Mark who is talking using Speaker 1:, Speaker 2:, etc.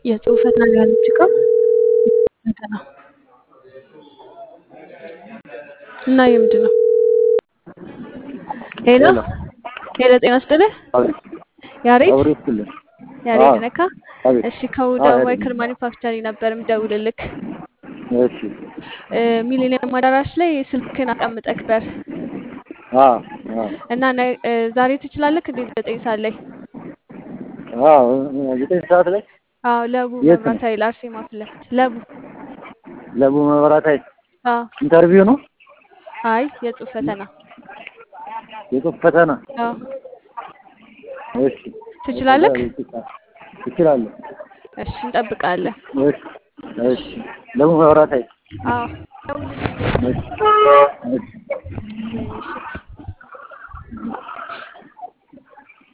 Speaker 1: የጽሁፍ ፈተና ነው ያለችው እኮ ፈተና እና የምንድን ነው? ሄሎ
Speaker 2: ሄሎ
Speaker 1: ሄሎ፣ ጤና ይስጥልህ
Speaker 2: አቤት
Speaker 1: ያሬድ
Speaker 2: አብሮ ይስጥልኝ።
Speaker 1: ያሬድ
Speaker 2: አዎ
Speaker 1: ነካ።
Speaker 2: አቤት
Speaker 1: እሺ ከውዳ
Speaker 2: አዎ ያሬድ
Speaker 1: ማይክል ማኒፋክቸሪንግ ነበር ምደውልልክ።
Speaker 2: እሺ
Speaker 1: እ ሚሊኒየም አዳራሽ ላይ ስልክን አስቀምጠክ በር
Speaker 2: አዎ አዎ
Speaker 1: እና ነ- እ ዛሬ ትችላለክ እንዴ? ዘጠኝ ሰዓት ላይ
Speaker 2: አዎ ዘጠኝ ሰዓት ላይ
Speaker 1: አዎ፣ ለቡ
Speaker 2: የት ነው?
Speaker 1: መብራት ኃይል አርሴማ ፊት ለፊት ለቡ።
Speaker 2: ለቡ መብራት ኃይል
Speaker 1: አዎ፣
Speaker 2: ኢንተርቪው ነው
Speaker 1: አይ የጽሁፍ ፈተና።
Speaker 2: የጽሁፍ ፈተና።
Speaker 1: አዎ፣
Speaker 2: እሺ
Speaker 1: ትችላለክ?
Speaker 2: እችላለሁ።
Speaker 1: እሺ እንጠብቃለን።
Speaker 2: እሺ እሺ ለቡ መብራት ኃይል
Speaker 1: አዎ፣
Speaker 2: እሺ እሺ
Speaker 1: እሺ